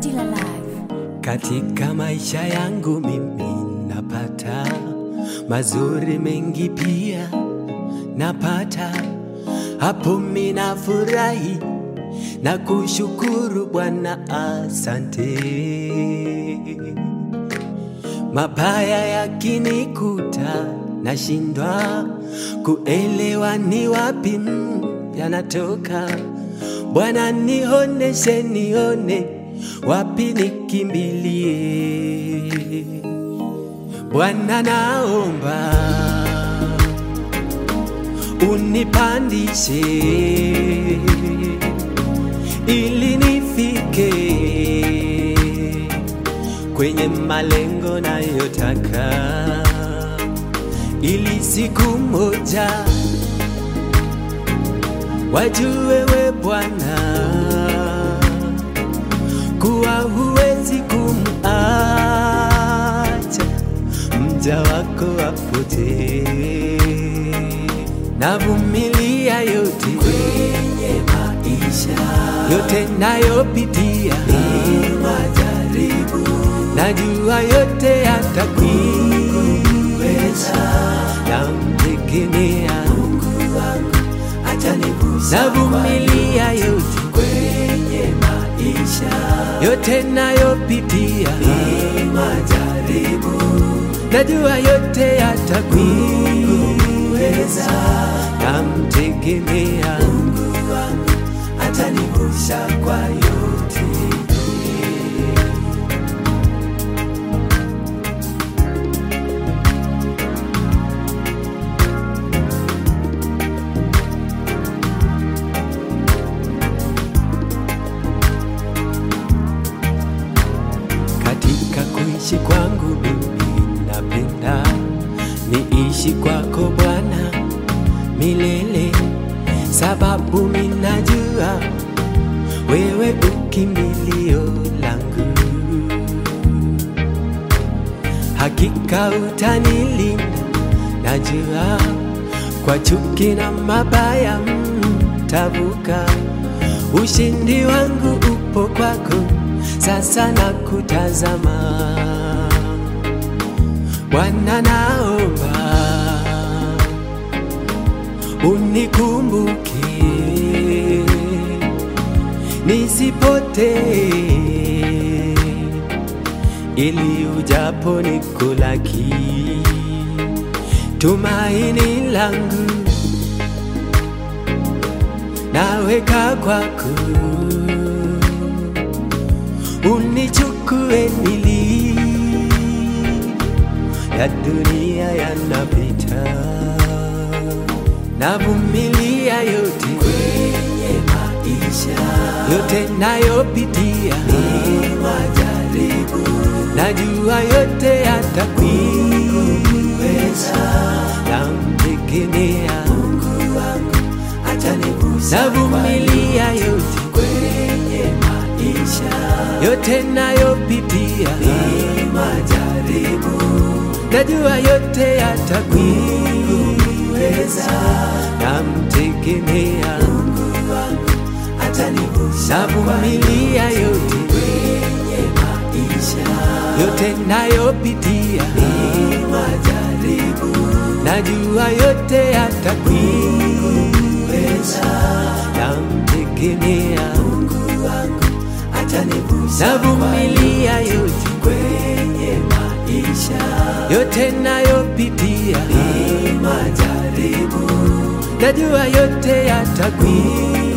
Still alive. Katika maisha yangu mimi napata mazuri mengi pia napata, hapo mina furahi na kushukuru Bwana, asante. Mabaya yakinikuta nashindwa kuelewa ni wapi mm, yanatoka. Bwana nihoneshe, nione wapi nikimbilie. Bwana naomba unipandishe ili nifike kwenye malengo nayotaka, ili siku moja wajue we Bwana kuwa huwezi kumacha mja wako apotee. Navumilia yote kwenye maisha yote nayopitia, ni majaribu, najua yote yatakuweza, namtegemea Mungu wangu atanivusha. Navumilia yote kwenye maisha yote nayopitia, ni majaribu, najua yote yatakuweza, namtegemea Mungu wangu atanivusha kwa yote. Katika kuishi kwangu mimi napenda niishi kwako Bwana milele, sababu minajua wewe ukimbilio langu, hakika utanilinda, najua kwa chuki na mabaya mtavuka. Ushindi wangu upo kwako, sasa nakutazama Bwana, naomba unikumbuke nisipotee, ili ujapo nikulaki, tumaini langu naweka kwako, unichukue nili ya dunia yanapita, navumilia yote kwenye maisha yote nayopitia, ni majaribu, najua yote yatakuweza, namtegemea Mungu wangu atanivusha. Navumilia yote kwenye maisha yote nayopitia, ni majaribu, najua yote yatakuweza, namtegemea Mungu wangu atanivusha. Navumilia yote kwenye maisha yote nayopitia, ni majaribu, najua yote yatakuweza, namtegemea Mungu wangu atanivusha. Navumilia yote kwenye maisha yote nayopitia, ni majaribu, najua yote yatakuweza,